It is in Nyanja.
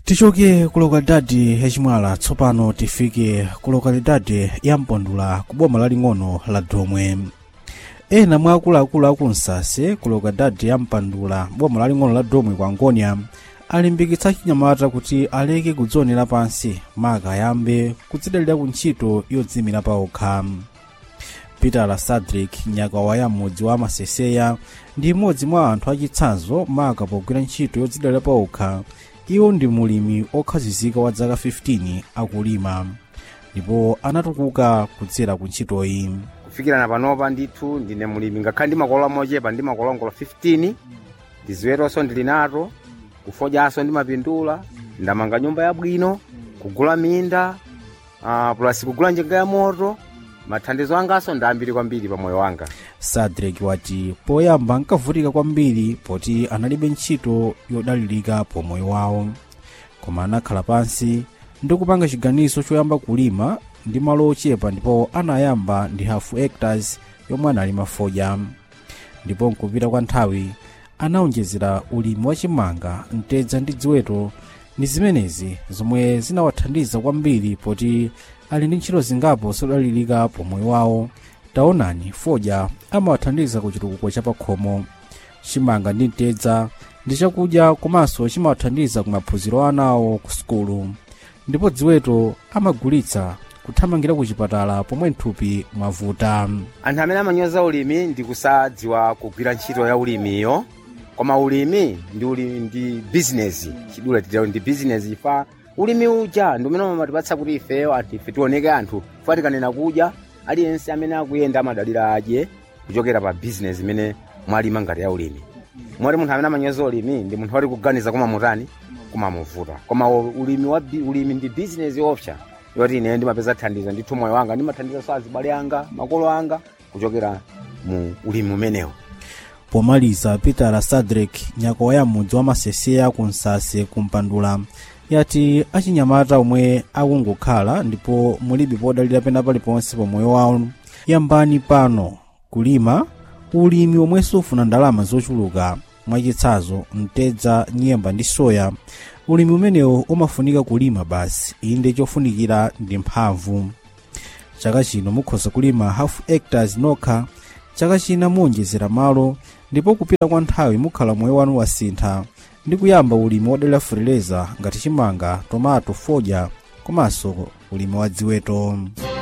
tichoke ku lokalidadi yachimwala tsopano tifike ku lokalidadi ya mpondula ku boma laling'ono la domwe ena mwa akuluakulu aku nsase ku lokalidadi ya mpandula boma laling'ono la domwe kwa ngonia alimbikitsa chinyamata kuti aleke kudzionera pansi maka ayambe kudzidalira ku ntchito yodzimira paokha peter sadrick nyakawa ya mudzi wa maseseya ndi mmodzi mwa anthu achitsanzo maka pogwira ntchito yodzidalira paokha iwo ndi mulimi okhazikika wa zaka 15 akulima ndipo anatukuka kudzera ku ntchitoyi kufikirana panopa ndithu ndine mulimi ngakhale ndi makolola mochepa ndi makolongolo 15 ndiziwetonso ndili nato kufodyanso ndimapindula ndamanga nyumba yabwino kugula minda uh, plus kugula njinga ya moto mathandizo anganso ndambiri kwambiri pa moyo wanga sadrek wati poyamba nkavutika kwambiri poti analibe ntchito yodalirika pomoyo wawo koma anakhala pansi ndi kupanga chiganizo choyamba kulima ndi malo ochepa ndipo anayamba ndi hafu hectares yomwe analima fodya ndipo nkupita kwa nthawi anawonjezera ulimi wachimanga mtedza ndi ziweto ndi zimenezi zomwe zinawathandiza kwambiri poti ali ndi ntchito zingapo zodalirika pomoyo wawo taonani fodya amawathandiza ku chitukuko cha pakhomo chimanga ndi mtedza ndi chakudya komanso chimawathandiza ku maphunziro anawo ku sukulu ndipo ziweto amagulitsa kuthamangira ku chipatala pomwe mthupi mwavuta anthu amene amanyoza ulimi ndi kusadziwa kugwira ntchito ya ulimiyo koma ulimi ndi ulimi ndi bizinesi chidule titero ndi bizinesi ifa ulimi uja ndi umene umatipatsa kuti ifeyo anthu ife tioneke anthu fuka tikanena kudya aliyense amene akuyenda amadalira adye kuchokera pa bizinesi imene mwalima ngati ya ulimi moti munthu amene amanyoza ulimi ndi munthu wati kuganiza kumamutani kumamuvuta koma ulimi wa bi- ulimi ndi bizinesi opsa yoti ine ndimapeza thandizo ndithu moyo wanga ndimathandizanso azibale anga makolo anga kuchokera mu ulimi umenewo pomaliza peter sadrek nyako ya mudzi wa maseseya ku nsase kumpandula yati achinyamata omwe akungokhala ndipo mulibe podalira pena paliponse pamoyo wawo yambani pano kulima ulimi omwe sufuna ndalama zochuluka mwachitsanzo mtedza nyemba ndi soya ulimi umenewo umafunika kulima basi inde chofunikira ndi mphamvu chaka chino mukhoza kulima half hectares nokha chaka china muwonjezera malo ndipo kupita kwa nthawi mukhala moyo wanu wasintha ndi kuyamba ulimi wodalira fereleza ngati chimanga tomato fodya komanso ulimi wa ziweto